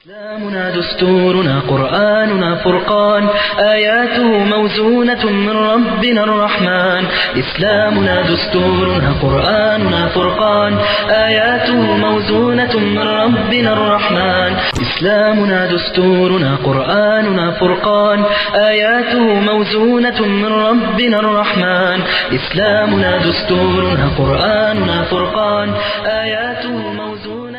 إسلامنا دستورنا قرآننا فرقان آياته موزونة من ربنا الرحمن إسلامنا دستورنا قرآننا فرقان آياته موزونة من ربنا الرحمن إسلامنا دستورنا قرآننا فرقان آياته موزونة من ربنا الرحمن إسلامنا دستورنا قرآننا فرقان آياته موزونة من ربنا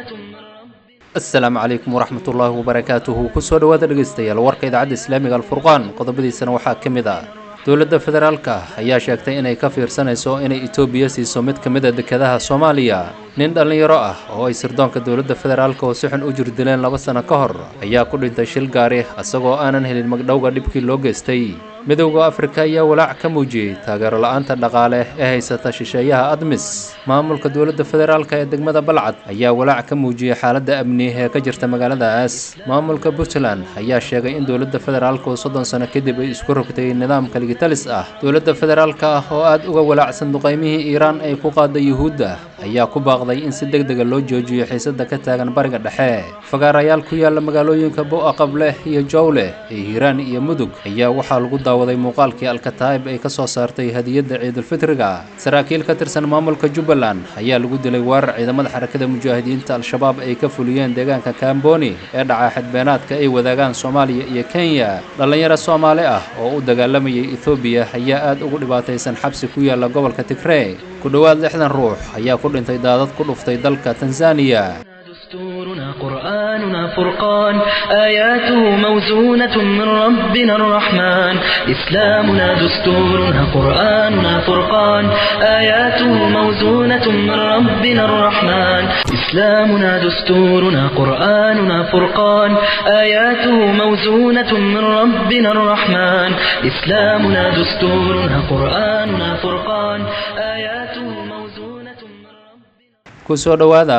asalaamu calaykum waraxmat ullaahi wabarakaatuhu kusoo dhowaada dhegaystayaal warka idaacadda islaamiga alfurqaan qodobadiisana waxaa ka mid ah dowladda federaalka ayaa sheegtay inay ka fiirsanayso inay etoobiya siiso mid ka mid a dekedaha soomaaliya nin dhallinyaro ah oo ay sirdoonka dowladda federaalka oo si xun u jirdileen laba sano ka hor ayaa ku dhintay shil gaari isagoo aanan helin magdhowga dhibkii loo geystay midowda afrika ayaa walaac ka muujiyey taageero la-aanta dhaqaale ee haysata shisheeyaha admis maamulka dowladda federaalka ee degmada balcad ayaa walaac ka muujiyey xaaladda amni ee ka jirta magaaladaas maamulka puntland ayaa sheegay in dowladda federaalka oo soddon sano kadib ay isku rogtay nidaamka ligitalis ah dowladda federaalka ah oo aad uga walaacsan duqaymihii iiraan ay ku qaada yuhuudda ayaa ku baaqday in si deg dega loo joojiyo xiisada ka taagan bariga dhexe fagaarayaal ku yaala magaalooyinka bo-a qableh iyo jowleh ee hiiraan iyo mudug ayaa waxaa lagu daawaday muuqaalkii alkataa'ib ay ka soo saartay hadiyadda ciidulfitriga saraakiil ka tirsan maamulka jubbaland ayaa lagu dilay weerar ciidamada xarakada mujaahidiinta al-shabaab ay ka fuliyeen deegaanka kamboni ee dhaca xadbeenaadka ay wadaagaan soomaaliya iyo kenya dhallinyaro soomaali ah oo u dagaalamayay ethoobiya ayaa aad ugu dhibaataysan xabsi ku yaala gobolka tigrey ku dhowaad lixdan ruux ayaa ku dhintay daadad ku dhuftay dalka tanzaniya دستورنا قرآننا فرقان آياته موزونة من ربنا الرحمن إسلامنا دستورنا قرآننا فرقان آياته موزونة من ربنا الرحمن إسلامنا دستورنا قرآننا فرقان آياته موزونة من ربنا الرحمن إسلامنا دستورنا قرآننا فرقان آياته موزونة من ربنا kusoo dhowaada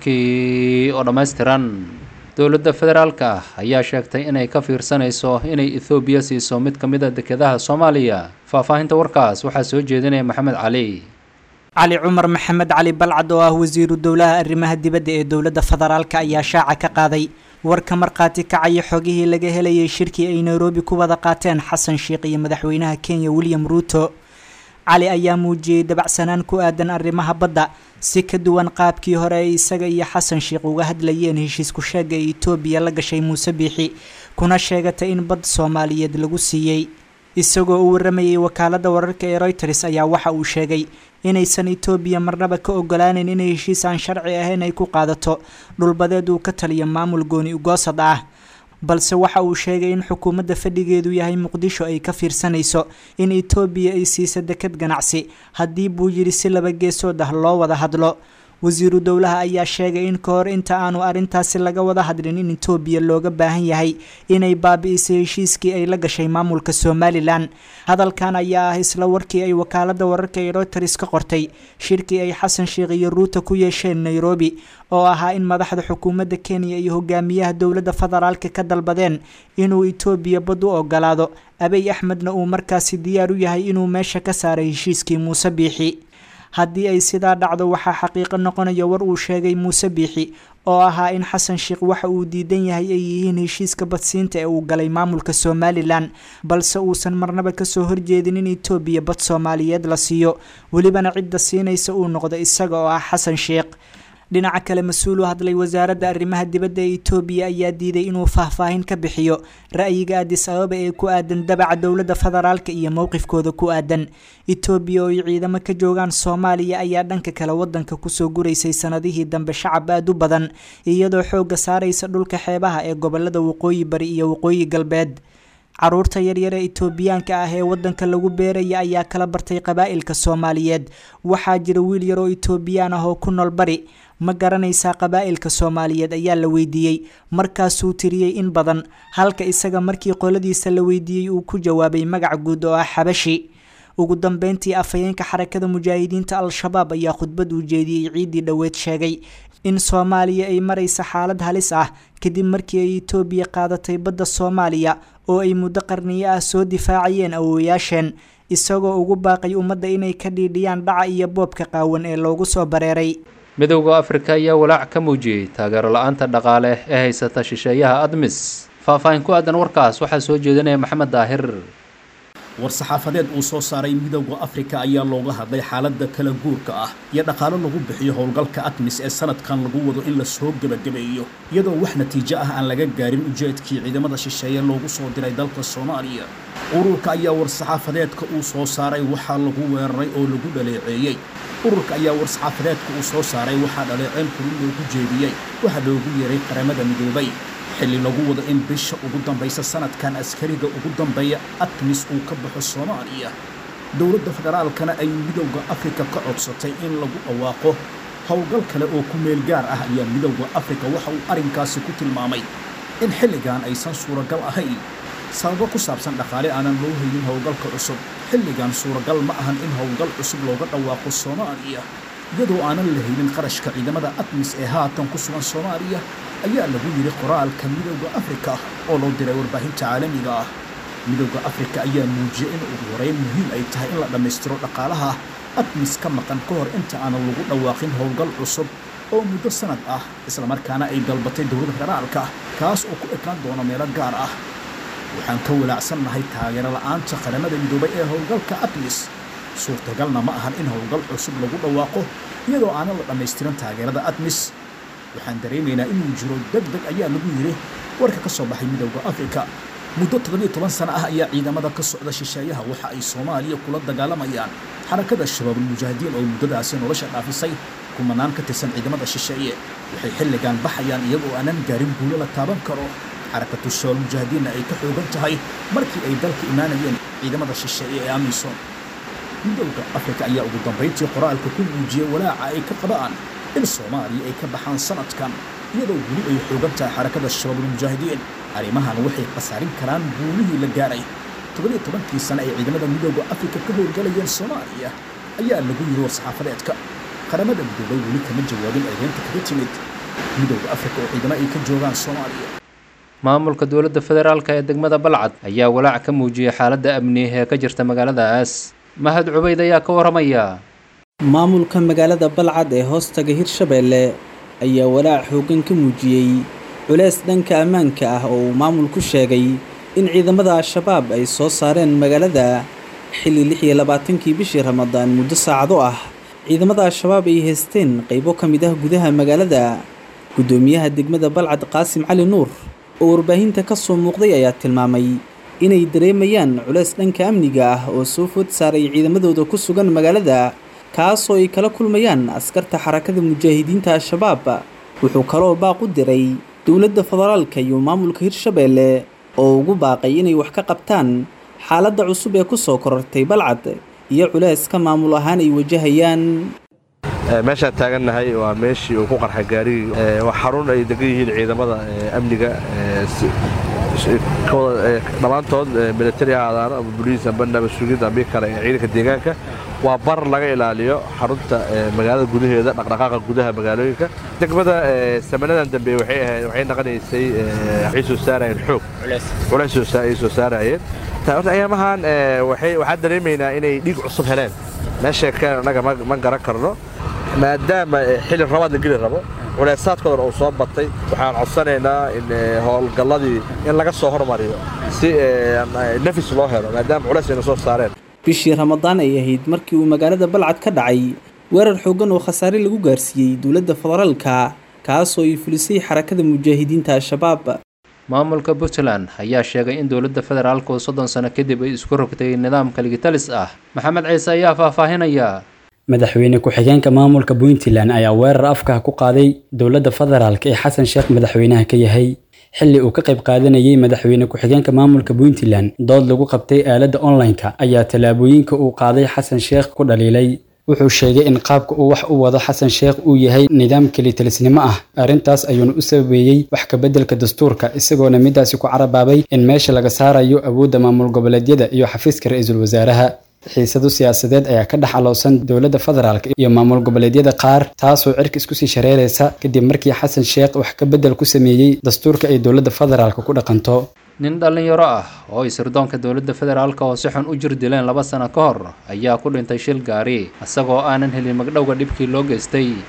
warkii oo dhammaystiran dowladda federaalka ayaa sheegtay inay ka fiirsanayso inay ethoobiya siiso mid ka mid a dekedaha soomaaliya faahfaahinta warkaas waxaa soo jeedinaya maxamed cali cali cumar maxamed cali balcad oo ah wasiiru dowlaha arrimaha dibadda ee dowladda federaalka ayaa shaaca ka qaaday warka markhaati kacaya xogihii laga helayay shirkii ay nairobi ku wada qaateen xasan sheikh iyo madaxweynaha kenya william ruuto cali ayaa muujiyey dabacsanaan ku aadan arrimaha badda si ka duwan qaabkii hore ay isaga iyo xasan sheikh uga hadlayeen heshiisku sheega ee etoobiya la gashay muuse biixi kuna sheegatay in bad soomaaliyeed lagu siiyey isagoo u waramayay wakaaladda wararka ee reuters ayaa waxa uu sheegay inaysan etoobiya marnaba ka ogolaaneyn inay heshiis aan sharci ahayn ay ku qaadato dhulbadeed uu ka taliyo maamul gooni ugoosad ah balse waxa uu sheegay in xukuumadda fadhigeedu yahay muqdisho ay ka fiirsanayso in etoobiya ay siiso deked ganacsi haddii buu yidhi si laba geesood ah loo wada hadlo wasiiru dowlaha ayaa sheegay in ka hor inta aanu arrintaasi laga wada hadlin in etoobiya looga baahan yahay inay baabi'iso heshiiskii ay la gashay maamulka somalilan hadalkan ayaa ah isla warkii ay wakaaladda wararka ee reuters ka qortay shirkii ay xasan sheikh iyo ruuta ku yeesheen nairobi oo ahaa in madaxda xukuumadda kenya iyo hogaamiyaha dowladda federaalka ka dalbadeen inuu etoobiya bad u ogolaado abiy axmedna uu markaasi diyaar u yahay inuu meesha ka saaray heshiiskii muuse biixi haddii ay sidaa dhacdo waxaa xaqiiqo noqonaya war uu sheegay muuse biixi oo ahaa in xasan sheikh waxa uu diidan yahay ay yihiin heshiiska badsiinta ee uu galay maamulka somalilan balse uusan marnaba kasoo horjeedin in etoobiya bad soomaaliyeed la siiyo welibana cidda siinaysa uu noqdo isaga oo ah xasan sheikh dhinaca kale mas-uul u hadlay wasaaradda arrimaha dibadda ee etoobiya ayaa diiday inuu faahfaahin ka bixiyo ra-yiga adis ababa ee ku aadan dabaca dowladda federaalka iyo mowqifkooda ku aadan etoobiya oo ay ciidamo ka joogaan soomaaliya ayaa dhanka kale wadanka kusoo guraysay sanadihii dambe shacab aad u badan iyadoo xoogga saaraysa dhulka xeebaha ee gobolada waqooyi bari iyo waqooyi galbeed caruurta yaryar ee etoobiyaanka ah ee wadanka lagu beeraya ayaa kala bartay qabaa'ilka soomaaliyeed waxaa jira wiil yar oo etoobiyaan ah oo ku nool bari ma garanaysaa qabaa'ilka soomaaliyeed ayaa la weydiiyey markaasuu tiriyey in badan halka isaga markii qoladiisa la weydiiyey uu ku jawaabay magac guud oo ah xabashi ugu dambeyntii afhayeenka xarakada mujaahidiinta al-shabaab ayaa khudbad uu jeediyey ciiddii dhoweed sheegay in soomaaliya ay maraysa xaalad halis ah kadib markii ay etoobiya qaadatay badda soomaaliya oo ay muddo qarniyo ah soo difaacayeen awooyaasheen isagoo ugu baaqay ummadda inay ka dhiidhiyaan dhaca iyo boobka qaawan ee loogu soo bareeray midowda afrika ayaa walaac ka muujiyey taageero la-aanta dhaqaale ee haysata shisheeyaha admis faahfaahin ku aadan warkaas waxaa soo jeedinaya maxamed daahir war-saxaafadeed uu soo saaray midowda afrika ayaa looga hadlay xaaladda kala guurka ah iyo dhaqaalo lagu bixiyo howlgalka admis ee sanadkan lagu wado in la soo gebagabeeyo iyadoo wax natiijo ah aan laga gaarin ujeedkii ciidamada shisheeye loogu soo diray dalka soomaaliya ururka ayaa war-saxaafadeedka uu soo saaray waxaa lagu weeraray oo lagu dhaleeceeyey ururka ayaa war-saxaafadeedka uu soo saaray waxaa dhaleeceyn kulin loogu jeediyey waxaa loogu yeeray qaramada midoobay xilli lagu wado in bisha ugu dambaysa sanadkan askariga ugu dambeeya admis uu ka baxo soomaaliya dowladda federaalkana ay midowda afrika ka codsatay in lagu dhawaaqo howlgal kale oo ku meel gaar ah ayaa midowda afrika waxa uu arrinkaasi ku tilmaamay in xilligan aysan suuragal ahayn sababo ku saabsan dhaqaale aanan loo haynin howlgalka cusub xilligan suuragal ma ahan in howlgal cusub looga dhawaaqo soomaaliya iyadoo aanan la haynin qarashka ciidamada admis ee haatan ku sugan soomaaliya ayaa lagu yidhi qoraalka midowda afrika oo loo diray warbaahinta caalamiga ah midowda afrika ayaa muujiyey in ugu horeyn muhiim ay tahay in la dhammaystiro dhaqaalaha admis ka maqan ka hor inta aanan lagu dhawaaqin howlgal cusub oo muddo sanad ah islamarkaana ay dalbatay dowladda federaalka kaas oo ku ekaan doono meelo gaar ah waxaan ka walaacsannahay taageero la'aanta qaramada midoobay ee howlgalka admis suurtagalna ma ahan in howlgal cusub lagu dhawaaqo iyadoo aanan la dhammaystirin taageerada admis waxaan dareemaynaa inuu jiro deg deg ayaa lagu yidhi warka ka soo baxay midowda afrika muddo toddobiyo toban sano ah ayaa ciidamada ka socda shisheeyaha waxa ay soomaaliya kula dagaalamayaan xarakada shabaabulmujaahidiin oo muddadaasi nolosha dhaafisay kumanaan ka tirsan ciidamada shisheeye waxay xilligan baxayaan iyagoo aanan gaarin guulo la taaban karo xarakatu shabaabulmujaahidiinna ay ka xoogan tahay markii ay dalka imaanayeen ciidamada shisheeye ee amisom midowda afrika ayaa ugu dambayntii qoraalka ku muujiyey walaaca ay ka qabaan in soomaaliya ay ka baxaan sanadkan iyadoo weli ay xoogan tahay xarakada shabaabulmujaahidiin arrimahan waxay khasaarin karaan guulihii la gaaray toddobiyo tobankii sane ay ciidamada midowda afrika ka howlgalayeen soomaaliya ayaa lagu yidhi war-saxaafadeedka qaramada midoobay weli kama jawaabin eedeynta kaga timid midowda afrika oo ciidamo ay ka joogaan soomaaliya maamulka dowladda federaalka ee degmada balcad ayaa walaac ka muujiyey xaaladda amni ee ka jirta magaaladaas mahad cubayd ayaa ka waramaya maamulka magaalada balcad ee hoostaga hirshabeelle ayaa walaac xooggan ka muujiyey culeys dhanka ammaanka ah oo uu maamulku sheegay in ciidamada al-shabaab ay soo saareen magaalada xilli lix iyo labaatankii bishii ramadaan muddo saacado ah ciidamada al-shabaab ay haysteen qaybo ka mid ah gudaha magaalada guddoomiyaha degmada balcad qaasim cali nuur oo warbaahinta ka soo muuqday ayaa tilmaamay inay dareemayaan culeys dhanka amniga ah oo soo food saaray ciidamadooda ku sugan magaalada kaasoo ay kala kulmayaan askarta xarakada mujaahidiinta al-shabaab wuxuu kaloo baaq u diray dowladda federaalka iyo maamulka hirshabeelle oo ugu baaqay inay wax ka qabtaan xaaladda cusub ee ku soo korortay balcad iyo culeyska maamul ahaan ay wajahayaan meeshaan taagannahay waa meeshii uu ku qarxay gaarigii waa xarun ay degan yihiin ciidamada amniga dhammaantood militari ha aadaano ama boliis amba naba sugid ambi kale ee ciidanka deegaanka waa bar laga ilaaliyo xarunta magaalada gudaheeda dhaqdhaqaaqa gudaha magaalooyinka degmada samanadan dambe waxay ahayd waxay naqanaysay waxay soo saarayeen xoog culays ay soo saarayeen horta ayaamahan waxaan dareemaynaa inay dhiig cusub heleen meesha keen annaga ma garan karno maadaama xilli rabaad la geli rabo culeysaadkoodan uu soo batay waxaan codsanaynaa in howlgalladii in laga soo hormariyo si nafis loo helo maadaama culays ayna soo saareen bishii ramadaan ay ahayd markii uu magaalada balcad ka dhacay weerar xooggan oo khasaare lagu gaarsiiyey dowladda federaalka kaasoo ay fulisay xarakada mujaahidiinta al-shabaab maamulka puntland ayaa sheegay in dowladda federaalka oo soddon sano kadib ay isku rogtay nidaamka ligitalis ah maxamed ciise ayaa faahfaahinaya madaxweyne ku-xigeenka maamulka puntland ayaa weerar afka ku qaaday dowladda federaalk ee xasan sheekh madaxweynaha ka yahay xilli uu ka qayb qaadanayay madaxweyne ku-xigeenka maamulka puntland dood lagu qabtay aaladda online-ka ayaa tallaabooyinka uu qaaday xasan sheekh ku dhaliilay wuxuu sheegay in qaabka uu wax u wado xasan sheekh uu yahay nidaam kelitalisnimo ah arrintaas ayuuna u sababeeyey wax kabeddelka dastuurka isagoona midaasi ku carabaabay in meesha laga saarayo awoodda maamul goboleedyada iyo xafiiska ra-iisul wasaaraha xiisado siyaasadeed ayaa ka dhex alowsan dowladda federaalk iyo maamul goboleedyada qaar taasoo cirka isku sii shareeraysa kadib markii xasan sheekh wax ka beddel ku sameeyey dastuurka ay dowladda federaalk ku dhaqanto nin dhallinyaro ah oo ay sirdoonka dowladda federaalka oo si xun u jir dileen laba sano ka hor ayaa ku dhintay shil gaari isagoo aanan helin magdhowga dhibkii loo geystay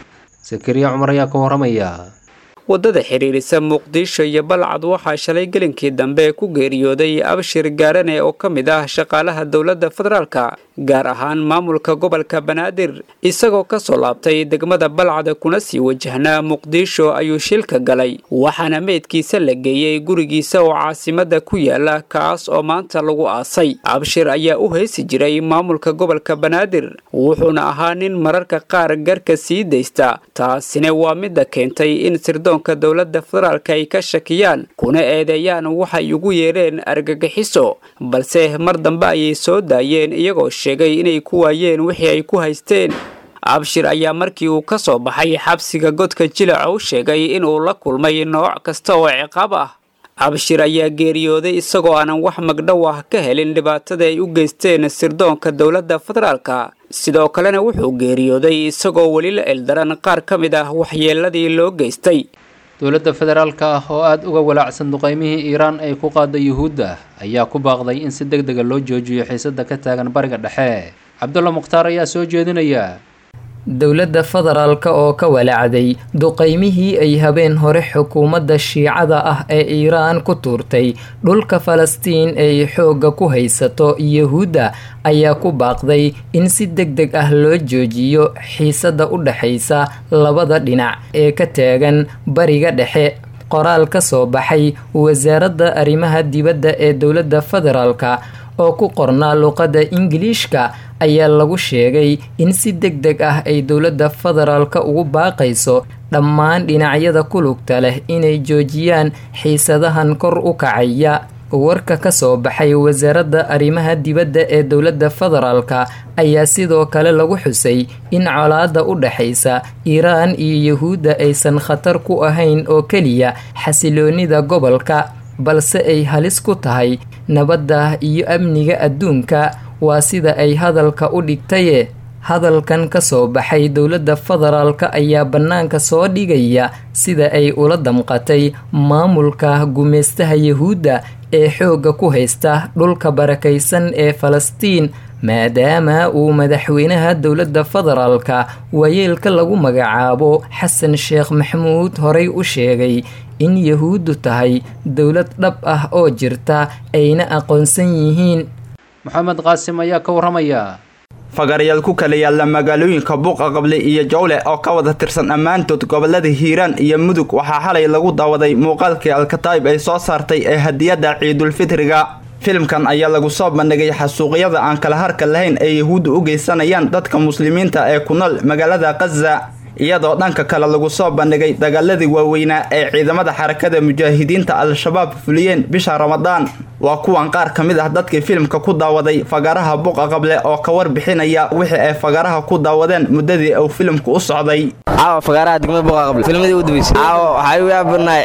sakariya cumar ayaa ka waramaya waddada xidhiirisa muqdisho iyo balcad waxaa shalay gelinkii dambe ku geeriyooday abshir gaarane oo ka mid ah shaqaalaha dowladda federaalka gaar ahaan maamulka gobolka banaadir isagoo ka soo laabtay degmada balcad kuna sii wajahnaa muqdisho ayuu shilka galay waxaana meydkiisa la geeyey gurigiisa oo caasimada ku yaala kaas oo maanta lagu aasay abshir ayaa u heysi jiray maamulka gobolka banaadir wuxuuna ahaa nin mararka qaar garka sii daysta taasina waa midda keentay in sirdoonka dowladda federaalka ay ka shakiyaan kuna eedeeyaan waxay ugu yeereen argagixiso balse mar dambe ayay soo daayeen iyagoo sheegay inay ku waayeen wixii ay ku haysteen abshir ayaa markii uu ka soo baxay xabsiga godka jilaca u sheegay inuu la kulmay nooc kasta oo ciqaab ah abshir ayaa geeriyooday isagoo aanan wax magdhow ah ka helin dhibaatada ay u geysteen sirdoonka dowladda federaalka sidoo kalena wuxuu geeriyooday isagoo weli la eldaran qaar ka mid ah waxyeeladii loo geystay dowladda federaalka ah oo aada uga walaacsan duqeymihii iiraan ay ku qaada yuhuudda ayaa ku baaqday in si deg dega loo joojiyo xiisada ka taagan bariga dhexe cabdulla mukhtaar ayaa soo jeedinaya dowladda federaalka oo ka walaacday duqeymihii ay habeen hore xukuumadda shiicada ah ee iiraan ku tuurtay dhulka falastiin ay xoogga ku haysato yuhuudda ayaa ku baaqday in si deg deg ah loo joojiyo xiisada u dhexaysa labada dhinac ee ka taagan bariga dhexe qoraal ka soo baxay wasaaradda arrimaha dibadda ee dowladda federaalka oo ku qornaa luqadda ingiliishka ayaa lagu sheegay in si deg deg ah ay dowladda federaalka ugu baaqayso dhammaan dhinacyada ku lugta leh inay joojiyaan xiisadahan kor u kacaya warka ka soo baxay wasaaradda arrimaha dibadda ee dowladda federaalka ayaa sidoo kale lagu xusay in colaadda u dhexaysa iiraan iyo yuhuudda aysan khatar ku ahayn oo keliya xasiloonida gobolka balse ay halis ku tahay nabadda iyo amniga adduunka waa sida ay hadalka u dhigtaye hadalkan ka soo baxay dowladda federaalka ayaa bannaanka soo dhigaya sida ay ula damqatay maamulka gumaystaha yuhuudda ee xoogga ku haysta dhulka barakaysan ee falastiin maadaama uu madaxweynaha dowladda federaalka waayeelka lagu magacaabo xasan sheekh maxamuud horey u sheegay in yuhuuddu tahay dowlad dhab ah oo jirta ayna aqoonsan yihiin maxamed qaasim ayaa ka waramaya fagaarayaal ku kala yaalla magaalooyinka buuqa qable iyo jowle oo ka wada tirsan ammaantood gobolada hiiraan iyo mudug waxaa xalay lagu daawaday muuqaalkii alkataayib ay soo saartay ee hadiyadda ciidulfitriga filimkan ayaa lagu soo bandhigay xasuuqyada aan kala harka lahayn ee yuhuudda u geysanayaan dadka muslimiinta ee ku nool magaalada khaza iyadoo dhanka kale lagu soo bandhigay dagaaladii waaweynaa ee ciidamada xarakada mujaahidiinta al-shabaab fuliyeen bisha ramadaan waa kuwan qaar ka mid ah dadkii filimka ku daawaday fagaaraha buuqa qable oo ka warbixinaya wixii ay fagaaraha ku daawadeen muddadii uu filimku u socday caawa fagaaraha degmada buuqa qable filmadii u dambeysay caawa waxay u yaabanaay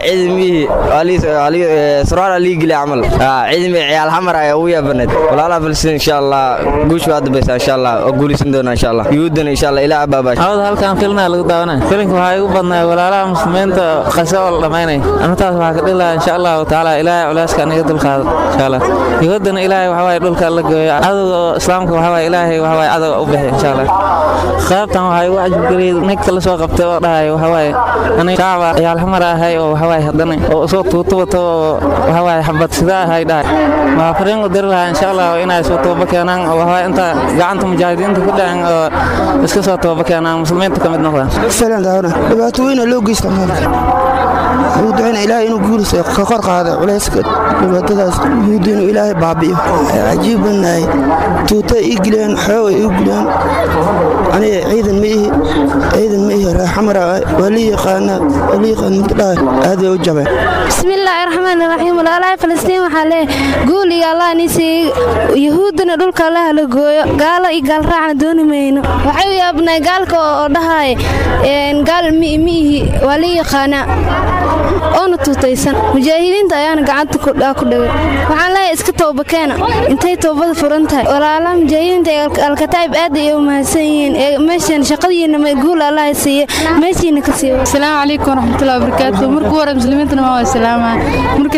ciidamihii surwaal lii geli camal ciidamii ciyaal xamar ayaa ugu yaabanayd walaalaha filistiin insha allah guush waa dambaysa insha allah oo guulaysan doona insha allah yuhuudana insha allah ilaa abaabaash halkan filnaa lagu daawanay filimka waxaa igu badnaa walaalaha muslimiinta qase oo la dhamaynay arrintaas waxaa ka dhilaha insha allahu tacaala ilaahay culeyska aniga dulqaado insha allah yuhuudana ilaahay waxawaaye dhulka la gooyo cadowga islaamka waxawaaye ilaahay waxawaaye cadowga u bixi insha allah qaybtan waxaa igu cajabgeliyay ninka la soo qabtay oo dhahay waxawaaye aniga shacba ciyaal xamar ahay oo waxawaaye haddana oo soo tuuto wato oo waxawaaye xabad sida ahay dhahay waxaa fariin u diri lahaa insha allah inay soo tooba keenaan oo waxawaaye inta gacanta mujaahidiinta ku dhacen oo iska soo tooba keenaan muslimiinta ka mid noqdaan dhibaato weyna loo geysta maalka wuxuu ducayna ilaahay inuu guuliso ka kor qaada culayska dhibaatadaas yuhuudda inuu ilaahay baabi'iyo cajiib bannahay tuuta ii gileen xooga ii gileen aniga ciidan ma ihi ciidan ma ihi raaxamara waa lii yaqaana waa lii yaqaan mid dhahay aad bay u jabeen bismillaahi raxmaani raxiim walaalaha falastiin waxaa leeyahay guuliga allah niisii yuhuuddana dhulka allaha la gooyo gaalo iyo gaalraacna dooni mayno waxay u yaabnay gaalka oo dhahay gaal miihi waa lii yaqaanaa oona tuutaysan mujaahidiinta ayaana gacanta ku dhagay waxaan leeyahay iska toobakeena intay toobada furan tahay walaalaha mujaahidiinta ee alkataa'ib aad ay u mahadsan yihiin ee meeshan shaqadiina guul allaha siiye meeshiina ka siiyo asalaamu calaykum waraxmatullahi wabarakaatu markuu hore muslimiintana waa islaama marka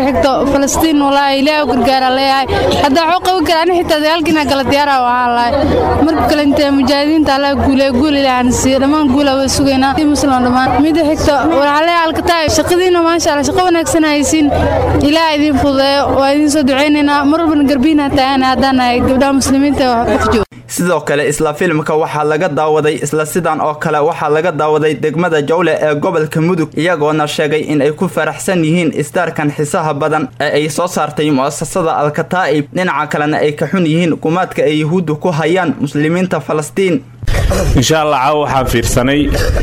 xigto falastiin walaahi ilaahay u gargaara leeyahay haddaa waxuu qaban kara ani xitaa dagaalkiina gala diyaara waxaan lahay marka kale intee mujaahidiinta allah guulee guul ilaahan siiyo dhammaan guula way sugaynaa si muslim dhammaan mida xigto waxaa leeyahay alkataay shaqadiina maasha allah shaqo wanaagsan haysiin ilaah idiin fududeeyo waa idiin soo ducaynaynaa mar walbana garbiina taagana haddaan nahay gabdhaha muslimiinta wax jooga sidoo kale isla filimka waxaa laga daawaday isla sidan oo kale waxaa laga daawaday degmada jawle ee gobolka mudug iyagoona sheegay in ay ku faraxsan yihiin isdaarkan xisaha badan ee ay soo saartay mu'asasada alkataa'ib dhinaca kalena ay ka xun yihiin gumaadka ay yuhuuddu ku hayaan muslimiinta falastiin insha allah caawa waxaan fiirsanay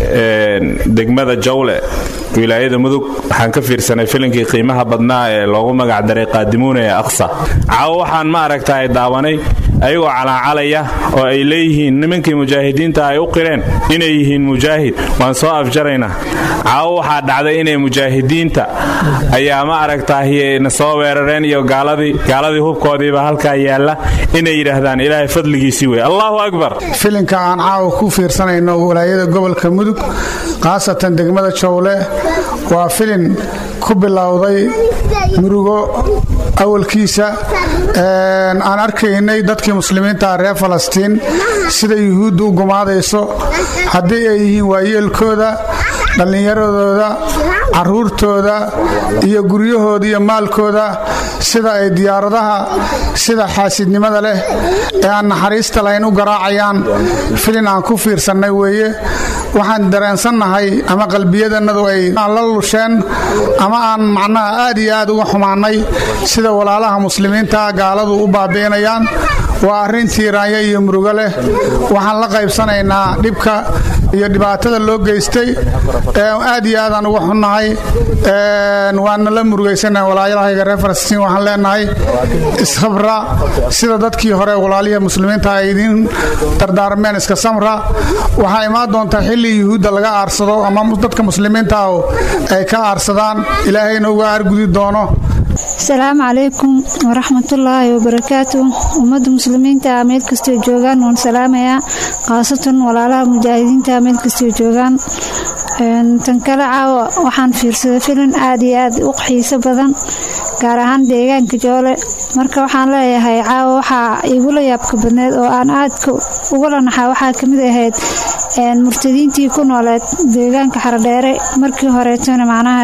degmada jawle wilaayada mudug waxaan ka fiirsanay filinkii qiimaha badnaa ee loogu magacdaray qaadimuuna ee aqsa caawa waxaan ma aragtaay daawanay ayagoo calaacalaya oo ay leeyihiin nimankii mujaahidiinta ay u qireen inay yihiin mujaahid waan soo afjaraynaa caawo waxaa dhacday inay mujaahidiinta ayaa ma aragtaay na soo weerareen iyo gaaladii gaaladii hubkoodiiba halkaa yaalla inay yidhaahdaan ilaahay fadligiisii wey allahu akbar filinka aan caawa ku fiirsanayno walaayada gobolka mudug khaasatan degmada jowle waa filin ku bilowday murugo awalkiisa aan arkaynay dadkii muslimiinta reer falastiin sida yuhuuddu u gumaadayso haddii ay yihiin waayeelkooda dhallinyaradooda caruurtooda iyo guryahooda iyo maalkooda sida ay diyaaradaha sida xaasidnimada leh ee aan naxariista lahayn u garaacayaan filin aan ku fiirsannay weeye waxaan dareensannahay ama qalbiyadannadu ay la lusheen ama aan macnaha aad iyo aad uga xumaannay sida walaalaha muslimiinta gaaladu u baabi'inayaan waa arrin tiiraanya iyo murugo leh waxaan la qaybsanaynaa dhibka iyo dhibaatada loo geystay aad iyo aadaan uga xunnahay waana la murugaysanahay walaalayahayga reer falastiin waxaan leenahay ishabra sida dadkii hore walaalihii muslimiinta ay idiin dardaarmeen iska samra waxaa imaan doontaa xilli yuhuudda laga aarsado ama dadka muslimiinta ah ay ka aarsadaan ilaahayna uga aargudi doono asalaamu calaykum waraxmatullaahi wabarakaatu ummadda muslimiinta meel kastoo joogaan waan salaamayaa khaasatan walaalaha mujaahidiinta meel kastoo joogaan tan kale caawa waxaan fiirsaday filin aad iyo aad u xiiso badan gaar ahaan deegaanka joole marka waxaan leeyahay caawa waxaa igula yaabka badneed oo aan aadka ugula naxaa waxaa kamid ahayd murtadiintii ku nooleed deegaanka xaradheere markii horeetona macnaha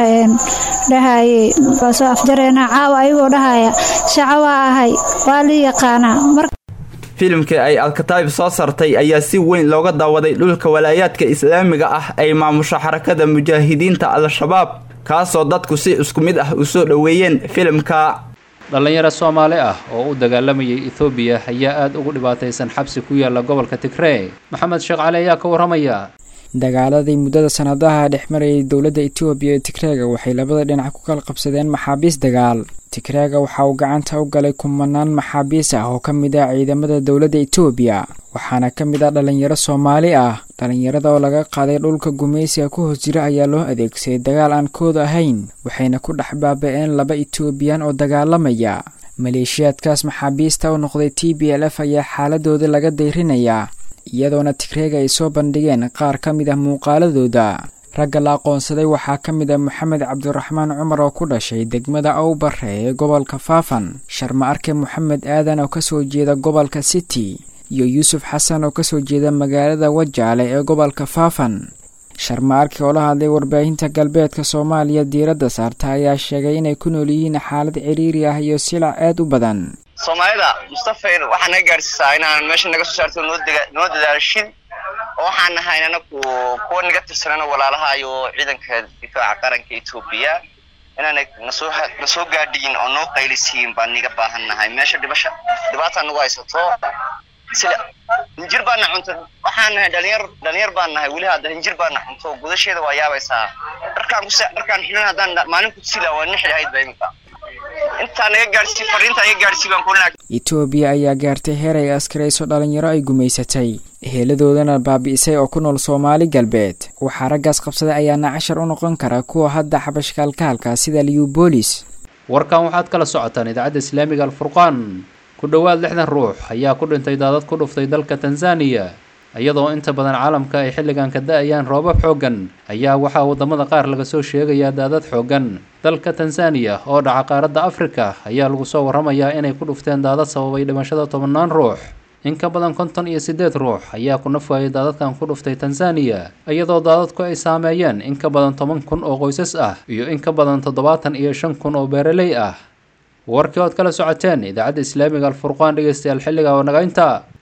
dhahayey waa soo afjareena caawa ayagoo dhahaya shaco waa ahay waa lii yaqaanaa filimkii ay alkataayib soo sartay ayaa si weyn looga daawaday dhulka walaayaadka islaamiga ah ay maamusho xarakada mujaahidiinta al-shabaab kaasoo dadku si isku mid ah u soo dhoweeyeen filimka dhallinyaro soomaali ah oo u dagaalamayay ethoobiya ayaa aada ugu dhibaataysan xabsi ku yaala gobolka tigrey maxamed sheekh cali ayaa ka warramaya dagaaladii muddada sanadaha dhex marayay dowladda etoobiya ee tigreega waxay labada dhinac ku kala qabsadeen maxaabiis dagaal tigreega waxa uu gacanta u galay kumanaan maxaabiis ah oo ka mid ah ciidamada dowladda etoobiya waxaana ka mid ah dhallinyaro soomaali ah dhallinyarada oo laga qaaday dhulka gumaysiga ku hoos jira ayaa loo adeegsaday dagaal aan kood ahayn waxayna ku dhex baaba-een laba etoobiyan oo dagaalamaya maleeshiyaadkaas maxaabiista u noqday t b l f ayaa xaaladooda laga dayrinayaa iyadoona tigreega ay soo bandhigeen qaar ka mid ah muuqaaladooda ragga la aqoonsaday waxaa ka mid ah moxamed cabdiraxmaan cumar oo ku dhashay degmada awbare ee gobolka faafan sharma arke moxamed aadan oo kasoo jeeda gobolka city iyo yuusuf xasan oo kasoo jeeda magaalada wajaale ee gobolka faafan sharma arke oo la hadlay warbaahinta galbeedka soomaaliya diiradda saarta ayaa sheegay inay ku nool yihiin xaalad ciriiri ah iyo silac aad u badan soomaalida mustafayn waxaa naga gaarsiisaa inaan meesha naga soo saarto noo dadaashid oo waxaan nahay anaku kuwa naga tirsanana walaalaha iyo ciidanka difaaca qaranka etoobiya inaana nasoo nasoo gaadhiyin oo noo qaylisiin baan niga baahan nahay meesha dhibasha dhibaataa nagu haysato sida hinjir baana cunto waxaan nahay dhalinyar dhalinyar baan nahay weli hadda hinjir baana cunto gudasheeda waa yaabaysaa dharkaan ku dharkaan xilan haddaan maalin ku sila waa nixi lahayd ba iminka intaa naga gaadhsii fariinta naga gaadhsii baan kulina etoobiya ayaa gaartay heer ay askarayso dhalinyaro ay gumaysatay heeladoodana baabi'isay oo ku nool soomaali galbeed waxaa raggaas qabsaday ayaana cashar u noqon kara kuwa hadda xabashkaalkaalka sida liubolis warkan waxaad kala socotaan idaacadda islaamiga alfurqaan ku dhowaad lixdan ruux ayaa ku dhintay daadad ku dhuftay dalka tanzaniya iyadoo inta badan caalamka ay xilligan ka da-ayaan roobab xooggan ayaa waxaa waddamada qaar laga soo sheegayaa daadad xooggan dalka tanzaniya oo dhaca qaaradda afrika ayaa lagu soo warramayaa inay ku dhufteen daadad sababay dhimashada tobannaan ruux in ka badan konton iyo siddeed ruux ayaa ku naf waayay daadadkan ku dhuftay tanzaniya iyadoo daadadku ay saameeyeen in ka badan toban kun oo qoysas ah iyo in ka badan toddobaatan iyo shan kun oo beeraley ah warkii ood kala socoteen idaacadda islaamiga alfurqaan dhegeystayaal xilliga oo naga intaa